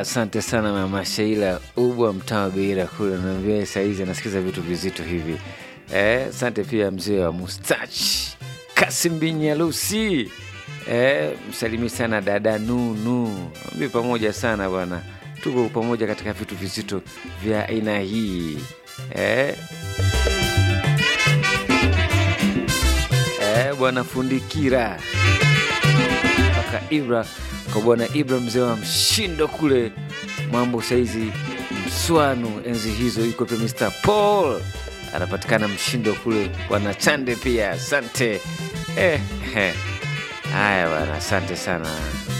asante sana mama Sheila Ubwa mtaa wa Beira kule, naambia saizi anasikiza vitu vizito hivi. Eh, asante pia mzee wa mustachi Kasim Binyalusi. Eh, msalimi sana dada Nunu, mbi pamoja sana bwana, tuko pamoja katika vitu vizito vya aina hii eh. Eh, bwana Fundikira mpaka Ibra kwa bwana Ibra mzee wa mshindo kule mambo saizi Mswanu enzi hizo, yuko pia Mr Paul anapatikana mshindo kule, bwana Chande pia asante. Eh, eh. Haya bwana, asante sana.